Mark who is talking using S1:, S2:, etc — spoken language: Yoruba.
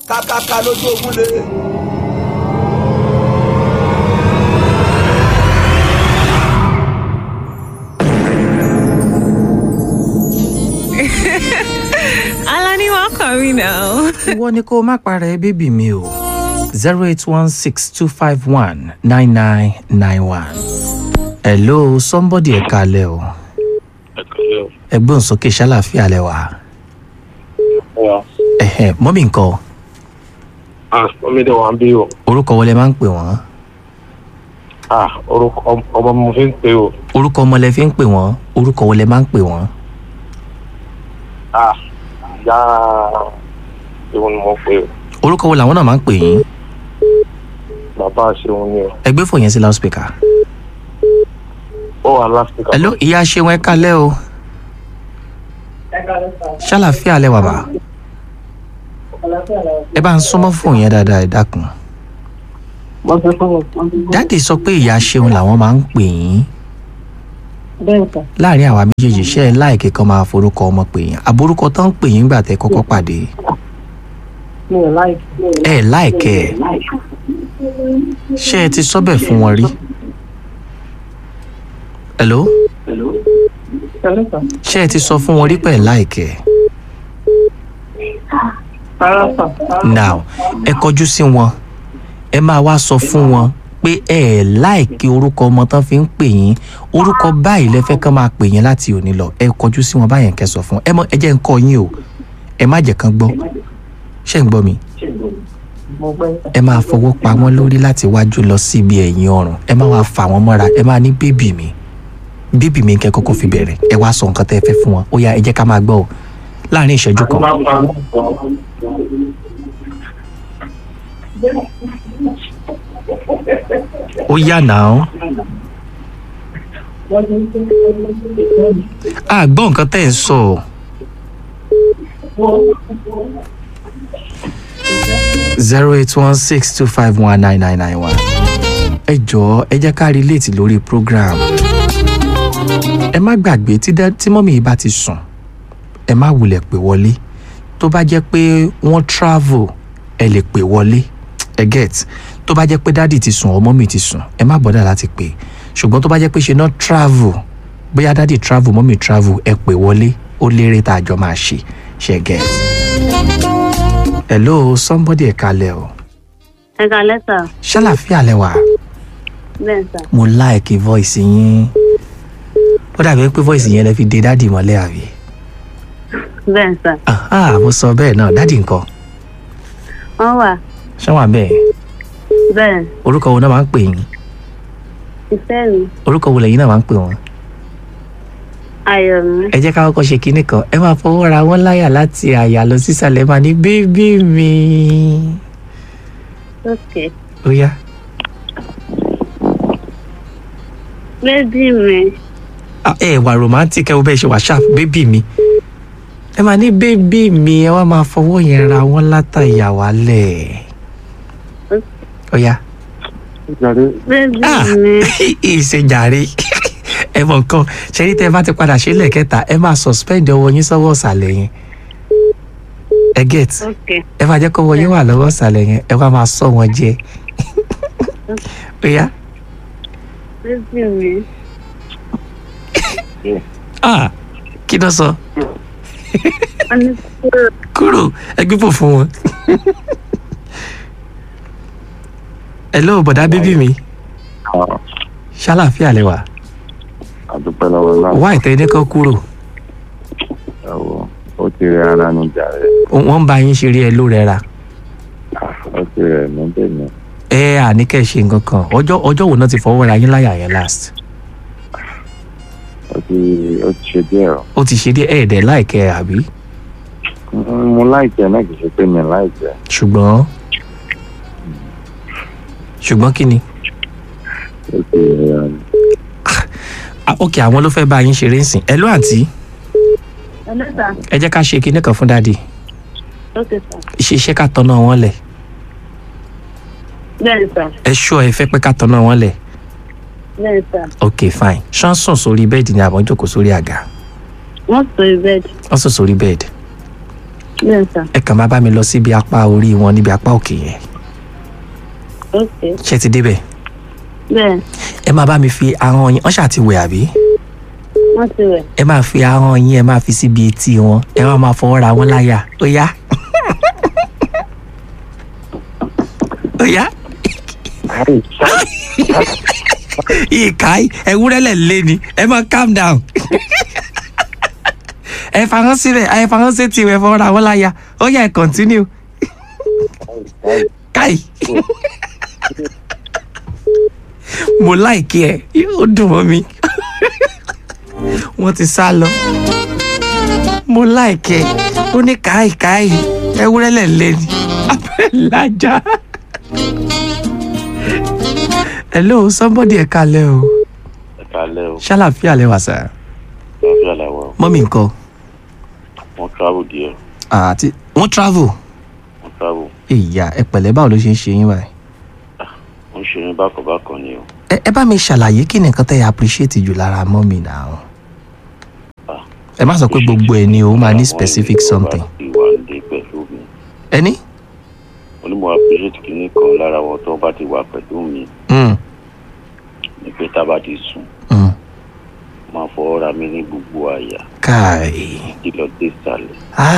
S1: kákáká lójú ogun lé.
S2: Alani, welcome, you know.
S3: ìwọ ni kó o má para ẹ bébì mi o zero eight one six two five one nine nine nine one. hello somebody ẹ kalẹ̀ o
S4: Ẹ̀kọ́lẹ́ o.
S3: ẹgbọ́n sókè ṣàlàfíà lẹ wà.
S4: Wà.
S3: ẹ̀hẹ̀ mọ́mí nǹkan
S4: Ah, omi dẹ̀ wà ń bí o.
S3: orúkọ wọlé máa ń pè wọ́n
S4: Ah, orúkọ ọm- ọmọ mo fi ń pè o.
S3: orúkọ ọmọ lẹ fi ń pè wọ́n orúkọ wọlé máa ń pè wọ́n.
S4: Ah, ìyá ìwọ ni mo pè o.
S3: orúkọ wo làwọn náà máa ń pè yín
S4: Bàbá ṣeun ni o.
S3: ẹgbẹ́ fò yẹn sí loudspeaker.
S4: Ó wà lásìkò.
S3: hello ìyá ṣeun ẹ kalẹ̀ o ṣàlàfíà lẹ wà bá ẹ bá ń súnmọ́ fóònù yẹn dáadáa ẹ dákun. dáàdì sọ pé ìyá ṣeun làwọn máa ń pè yín
S5: bẹ́ẹ̀ sà
S3: láàrin àwa méjèèjì ṣe é láìkè kan máa forúkọ ọmọ pè yín àborúkọ tó ń pè yín gbà tẹ kọ́kọ́ pàdé
S5: mi ò láìsí.
S3: ẹ láìkẹ ẹ ṣé ẹ ti sọ́bẹ̀ fún wọn rí. hello
S5: Pẹ̀lú sà.
S3: ṣé ẹ ti sọ fún wọn rí pẹ̀ láìkẹ
S5: Rárá sà.
S3: now ẹ kọjú sí wọn ẹ máa wá sọ fún wọn pé ẹ ẹ láìkí orúkọ ọmọ tán fi ń pè yín orúkọ báyìí lẹ fẹ́ kán máa pè yín láti òní lọ ẹ kọjú sí wọn báyẹn kẹ́ sọ fún ẹ mọ ẹ jẹ́ ń kọ́ yín o ẹ má jẹ́ kán gbọ́ ṣé ń gbọ́ mi
S5: Mo gbẹ́ sà.
S3: ẹ máa fọwọ́ pa wọ́n lórí láti wájú lọ síbi ẹ̀yìn ọrùn ẹ máa wá fà wọ́n mọ́ra ẹ máa ní bébì mi bébì mi kẹ́ kọ́kọ́ fi bẹ̀rẹ̀ ẹ wá sọ nǹkan tẹ́ ẹ fẹ́ fún wọn ó yá ẹ jẹ́ ká máa gbọ́ o láàrin ìṣẹ́jú kan ó yá náà a gbọ́ nǹkan tẹ́ ẹ ń sọ o. zero eight one six two five one nine nine nine one. ẹ jọ̀ọ́ ẹ jẹ́ ká relate lórí program. ẹ má gbàgbé tí dá- tí mọ́mí yìí bá ti sùn ẹ má wulẹ̀ pè wọlé tó bá jẹ́ pé wọ́n travel ẹ lè pè wọlé ẹ get tó bá jẹ́ pé dádì ti sùn ọmọ mi ti sùn ẹ má bọ́dà láti pè ṣùgbọ́n tó bá jẹ́ pé ṣe náà travel bóyá dádì travel mọ́mí travel ẹ pè wọlé ó lérè tá a jọ máa ṣe ṣe get. hello somebody ẹ kalẹ̀ o
S5: Ẹ kalẹ́ sà.
S3: ṣàlàfíà lẹ wà
S5: Bẹ́ẹ̀ sà.
S3: mo like voice yín ó dàbí pé voice yẹn lè fi de dádì mọ́lẹ̀ àbí.
S5: Bẹ́ẹ̀ sà.
S3: aha mo sọ bẹ́ẹ̀ náà dádì nǹkan
S5: Wọ́n wà.
S3: ṣé wà bẹ́ẹ̀
S5: Bẹ́ẹ̀.
S3: orúkọ wo náà máa ń pè yín
S5: Ìfẹ́ mi.
S3: orúkọ wo lẹ́yìn náà máa ń pè wọ́n.
S5: Ayọ̀ mi.
S3: ẹ jẹ́ ká kọ́kọ́ ṣe kinní kan ẹ máa fọwọ́ ra wọ́n láyà láti àyà lọ sísàlẹ̀ máa ní bébí mi.
S5: Ok.
S3: ó yá
S5: Bébí mi.
S3: Ah, ẹ wà romantic ẹ wo bẹ́ẹ̀ ṣe wà sharp bébí mi. ẹ máa ní bébí mi ẹ wá máa fọwọ́ yẹn ra wọ́n látàyà wálẹ̀. ó yá.
S4: Jàre.
S5: Bébí
S3: Ah,
S5: mi.
S3: ìṣèjàre ẹ mọ nǹkan ṣẹ́rí tẹ́ ẹ bá ti padà ṣe lẹ́ẹ̀kẹta ẹ máa suspend ọwọ́ yín sọ́wọ́ ọ̀sàlẹ̀ yẹn ẹ get
S5: Ok.
S3: ẹ máa jẹ́ kó ọwọ́ yín wà lọ́wọ́ ọ̀sàlẹ̀ yẹn ẹ wá máa sọ wọn jẹ ó yá
S5: Bébí mi.
S3: ah kí ló sọ
S5: Wọ́n ní kúrò.
S3: kúrò ẹ gbígbó fún wọn. hello bọ̀dá bíbí mi ṣàlàfíà lẹ́wà
S4: Àdúpẹ́ lọ́wọ́ náà.
S3: wá ìtẹ́ ní kan kúrò
S4: Ẹ̀wọ̀ ó ti rẹ ara ní jàre.
S3: wọ́n ń bá yín ṣeré ẹ ló rẹra
S4: Ah, Ó ti rẹ̀ mí tèmi.
S3: ẹ àníkẹ́ ṣe nǹkan kan ọjọ́ ọjọ́ wo náà ti fọwọ́ ra yín láyà yẹn last
S4: Ó ti ó ti ṣe díẹ̀ o.
S3: ó ti ṣe díẹ̀ ẹ̀ẹ́dẹ̀ láìkẹ́ àbí
S4: Mm, Mo láìjẹ náà kì í ṣe pé mi láìjẹ.
S3: ṣùgbọ́n ṣùgbọ́n kí ni
S4: Ó ti rẹ̀ ara ní.
S3: Ah, ok àwọn ló fẹ́ bá yín ṣeré ń sìn ẹ ló àǹtí
S5: Hello sà.
S3: ẹ jẹ́ ká ṣe kinní kan fún dáàdì
S5: Ok sà.
S3: ṣiṣẹ́ ká tọ́nà wọn lẹ̀
S5: Bẹ́ẹ̀ sà.
S3: ẹ ṣọ́ ẹ fẹ́ pé ká tọ́nà wọn lẹ̀
S5: Bẹ́ẹ̀ sà.
S3: ok fine ṣán sùn sórí bẹ́ẹ̀dì ni àbọ̀ jókòó sórí àga
S5: Wọ́n sọ bẹ́ẹ̀dì.
S3: wọ́n sùn sórí bẹ́ẹ̀dì
S5: Bẹ́ẹ̀ sà.
S3: ẹ kàn máa bá mi lọ síbi apá orí wọn níbi apá òkè yẹn
S5: Ok.
S3: ṣé ti débẹ̀
S5: Bẹ́ẹ̀
S3: ẹ máa bá mi fi ahọ́n yín wọ́n ṣáà ti wẹ̀ àbí
S5: wọ́n ti wẹ̀.
S3: ẹ máa fi ahọ́n yín ẹ máa fi síbi etí wọn ẹ wá máa fọwọ́ ra wọn láyà ó yá ó yá ìka ewúrẹ́ lẹ̀ lé ni ẹ máa calm down ẹ fahàn síbẹ̀ ẹ fahàn sí tiwẹ̀ fọwọ́ ra wọn láyà ó yá ẹ continue káì mo láìkí ẹ yóò dùn mọ́ mi wọ́n ti sá lọ mo láìkí ẹ ó ní káì káì ewúrẹ́ lẹ̀ lé ni abẹ́ làjà hello somebody ẹ kalẹ̀ o
S4: ẹ kálẹ́ o
S3: ṣàlàfíà lẹ wà sá
S4: lọ́fíà làwọn
S3: mọ́mí nǹkan
S4: wọ́n travel díẹ̀
S3: àti wọ́n travel
S4: wọ́n travel
S3: ìyá ẹ pẹ̀lẹ́ báwo ló ṣe ń ṣe yín báyìí
S4: wọ́n ń ṣe ní bákanbákan ni o
S3: ẹ ẹ bá mi ṣàlàyé kí ni nǹkan tẹ́ ẹ appreciate jù lára mọ́mí náà
S4: Ah.
S3: ẹ má sọ pé gbogbo ẹ ni o ó máa ní
S4: Àwọn
S3: specific
S4: ènìyàn
S3: something
S4: bá ti wà nílé pẹ̀lú mi
S3: ẹni
S4: onímọ̀ appreciate kìíní kan lára wọn tó bá ti wà pẹ̀lú mi
S3: Mm,
S4: ní pé tá a bá ti sùn
S3: mm.
S4: máa fọwọ́ ra mi ní gbogbo àyà
S3: káì
S4: kí lọ dé ìsàlẹ̀
S3: ah